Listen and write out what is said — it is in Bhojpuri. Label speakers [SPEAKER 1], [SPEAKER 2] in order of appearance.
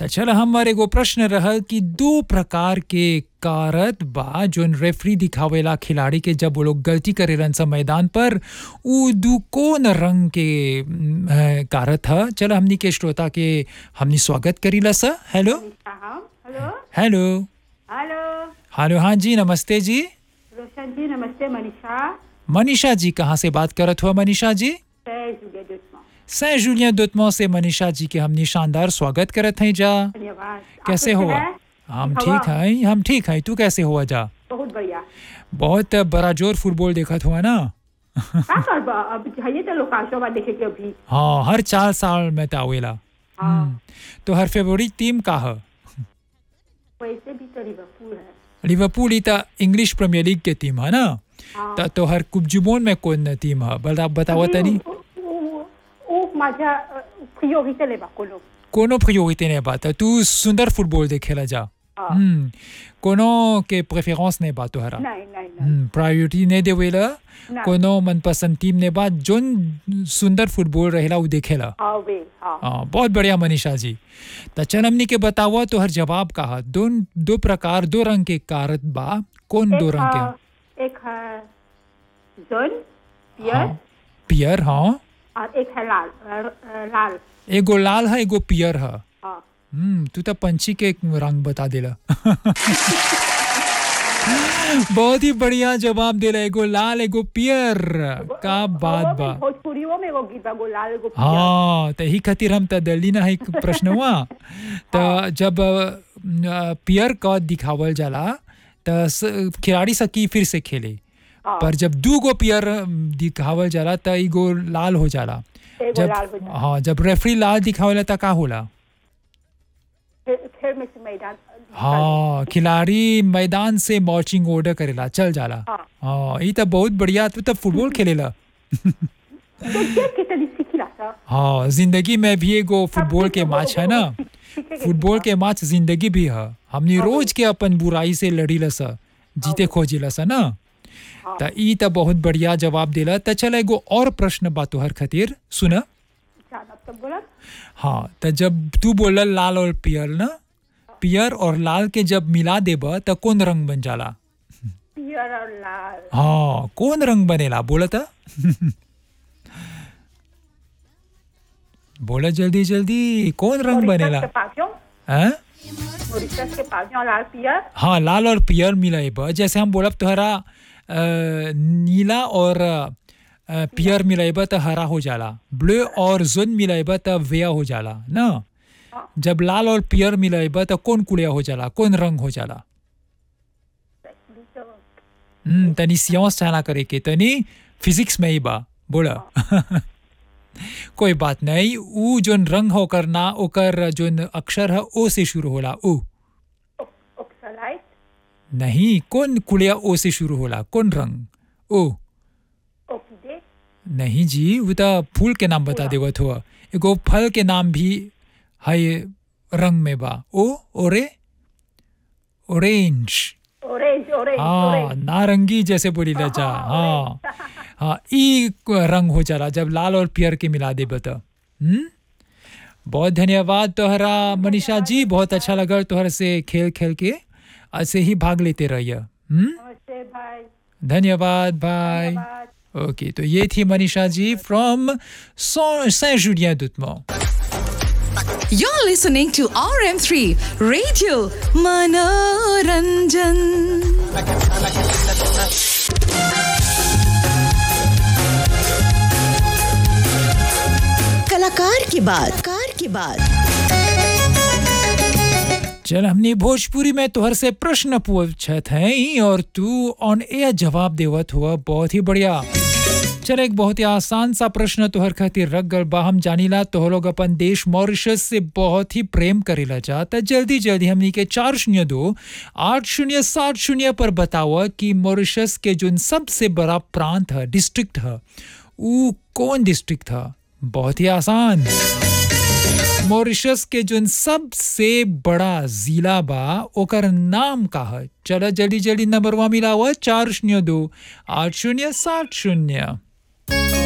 [SPEAKER 1] त चल हमर एगो प्रश्न रहल कि दो प्रकार के कारत बा जोन रेफरी दिखावेला खिलाड़ी के जब वो लोग गलती करेलन स मैदान पर उ दू कौन रंग के म, अ, कारत ह चल हमनी के श्रोता के हमनी स्वागत करीला स हेलो
[SPEAKER 2] हाँ हेलो
[SPEAKER 1] हेलो
[SPEAKER 2] हेलो
[SPEAKER 1] हेलो हाँ जी नमस्ते जी
[SPEAKER 2] रोशन जी नमस्ते मनीषा
[SPEAKER 1] मनीषा जी कहाँ से बात करत हुआ मनीषा जी
[SPEAKER 2] जय जुगे दुश्मन
[SPEAKER 1] सैं जूलियन दुतमो से मनीषा जी के हमनी शानदार स्वागत करत हैं जा
[SPEAKER 2] धन्यवाद आप
[SPEAKER 1] कैसे
[SPEAKER 2] कैसे
[SPEAKER 1] हुआ
[SPEAKER 2] हैं?
[SPEAKER 1] हम
[SPEAKER 2] हवा?
[SPEAKER 1] ठीक हैं हम ठीक हैं तू कैसे हुआ जा
[SPEAKER 2] बहुत बढ़िया
[SPEAKER 1] बहुत बड़ा जोर फुटबॉल देखत हुआ ना
[SPEAKER 2] का कर बा अब चाहिए तो लोकाशो बा देखे के अभी
[SPEAKER 1] हाँ हर चार साल में तावेला
[SPEAKER 2] हाँ
[SPEAKER 1] तो हर फेवरेट टीम का है
[SPEAKER 2] वैसे भी तो लिवरपूल है
[SPEAKER 1] लिवरपूल ही त इंग्लिश प्रीमियर लीग के टीम है ना
[SPEAKER 2] हाँ
[SPEAKER 1] त तो हर कुब्जुमोन में कौन टीम है बता बताओ तनी
[SPEAKER 2] उ- उ- उ माझ्या प्रियोरिटी लेबा कोनो
[SPEAKER 1] कोनो प्रियोरिटी नहीं बात तू सुंदर फुटबॉल देखेला जा
[SPEAKER 2] हाँ।
[SPEAKER 1] हम्म कोनो के प्रेफरेंस नहीं बात तोहरा
[SPEAKER 2] नहीं नहीं नहीं
[SPEAKER 1] प्रायोरिटी नहीं देवेला
[SPEAKER 2] नहीं।
[SPEAKER 1] कोनो मनपसंद टीम ने बात जोन सुंदर फुटबॉल रहेला उ देखेला
[SPEAKER 2] हाँ वे हाँ
[SPEAKER 1] हाँ बहुत बढ़िया मनीषा जी त चल हमनी के बतावा तो हर जवाब का है दो दो प्रकार दो रंग के कारत बा कौन दो
[SPEAKER 2] एक
[SPEAKER 1] रंग के
[SPEAKER 2] है एक है जन पियर
[SPEAKER 1] हाँ पियर हाँ
[SPEAKER 2] और एक है लाल अ, अ, लाल
[SPEAKER 1] एगो लाल है एगो पियर है
[SPEAKER 2] हाँ
[SPEAKER 1] हम्म तू तो पंछी के रंग बता देला बहुत ही बढ़िया जवाब देला एगो लाल एगो पियर का बात
[SPEAKER 2] वो
[SPEAKER 1] बा
[SPEAKER 2] भी भोजपुरियों में वो गीत बा गो लाल गो पियर
[SPEAKER 1] हाँ त ही खातिर हम त दिल्ली ना है प्रश्न हुआ त जब अ, पियर का दिखावल जाला त स- खिलाड़ी सकी फिर से खेले
[SPEAKER 2] हाँ।
[SPEAKER 1] पर जब दू गो पियर दिखावल जाला त एगो लाल हो जाला
[SPEAKER 2] एगो
[SPEAKER 1] जब
[SPEAKER 2] लाल हो जाला।
[SPEAKER 1] हाँ जब रेफरी लाल दिखावेला त का होला
[SPEAKER 2] खेल खेल में से मैदान
[SPEAKER 1] हाँ खिलाड़ी मैदान से मार्चिंग ऑर्डर करेला चल जाला
[SPEAKER 2] हाँ।
[SPEAKER 1] हाँ ई त बहुत बढ़िया तू त फुटबॉल खेलेला
[SPEAKER 2] तो देख के तनी सीखिला सा
[SPEAKER 1] हाँ जिंदगी में भी एगो फुटबॉल के मैच है ना फुटबॉल के मैच जिंदगी भी है हमनी रोज के अपन बुराई से लड़ीला सा जीते खोजिला सा ना त ई त बहुत बढ़िया जवाब देला त चल एगो और प्रश्न बा तोहर खातिर सुन
[SPEAKER 2] जाना तो बोला
[SPEAKER 1] हाँ त जब तू बोला लाल और पियर ना पियर और लाल के जब मिला देब त कौन रंग बन जाला
[SPEAKER 2] पियर और लाल
[SPEAKER 1] हाँ कौन रंग बनेला बोला था बोला जल्दी जल्दी कौन रंग बनेला
[SPEAKER 2] के पासियों
[SPEAKER 1] हैं?
[SPEAKER 2] मॉरिशस के पासियों लाल पियर
[SPEAKER 1] हाँ लाल और पियर मिलाइब जैसे हम बोलब तोहरा अ, नीला और अ, पियर मिलाइब त हरा हो जाला ब्लू और जुन मिलाइब त वेया हो जाला ना जब लाल और पियर मिलाइब त कौन कुलिया हो जाला कौन रंग हो जाला हम्म तनी सियांस चाहना करे के तनी फिजिक्स में ही बा बोला कोई बात नहीं ऊ जोन रंग होकर ना ओकर जोन अक्षर है ओ से शुरू होला ओ
[SPEAKER 2] ऑक्सलाइट
[SPEAKER 1] नहीं कौन कुलिया ओ से शुरू होला कौन रंग ओ
[SPEAKER 2] ऑर्किडे
[SPEAKER 1] नहीं जी वो तो फूल के नाम बता देवत हुआ एगो फल के नाम भी है रंग में बा ओ ओरे ऑरेंज
[SPEAKER 2] ऑरेंज ऑरेंज
[SPEAKER 1] हाँ
[SPEAKER 2] ऑरेंज
[SPEAKER 1] नारंगी जैसे बोली ला जा हाँ हाँ ई रंग हो जाला जब लाल और पियर के मिला दे बता हम्म बहुत धन्यवाद तोहरा मनीषा जी बहुत अच्छा लगा तोहर से खेल खेल के ऐसे ही भाग लेते रहिए हम्म
[SPEAKER 2] नमस्ते भाई
[SPEAKER 1] धन्यवाद भाई
[SPEAKER 2] धन्यवाद
[SPEAKER 1] ओके तो ये थी Manisha ji from Saint Julien दुतमो
[SPEAKER 3] You're listening to RM3 Radio Manoranjan. कलाकार की बात कार की बात
[SPEAKER 1] चल हमने भोजपुरी में तोहर से प्रश्न पूछत हैं और तू ऑन एयर जवाब देवत हुआ बहुत ही बढ़िया चल एक बहुत ही आसान सा प्रश्न तोहर खातिर रख गल बा हम जानीला तोह लोग अपन देश मॉरिशस से बहुत ही प्रेम करेला चाहता जल्दी जल्दी हमनी के चार शून्य दो आठ शून्य सात शून्य पर बतावा कि मॉरिशस के जो सबसे बड़ा प्रांत है डिस्ट्रिक्ट है वो कौन डिस्ट्रिक्ट था बहुत ही आसान मॉरिशस के जोन सबसे बड़ा जिला बा ओकर नाम का है चलो जल्दी जल्दी नंबरवा मिलावा चार शून्य दो आठ शून्य सात शून्य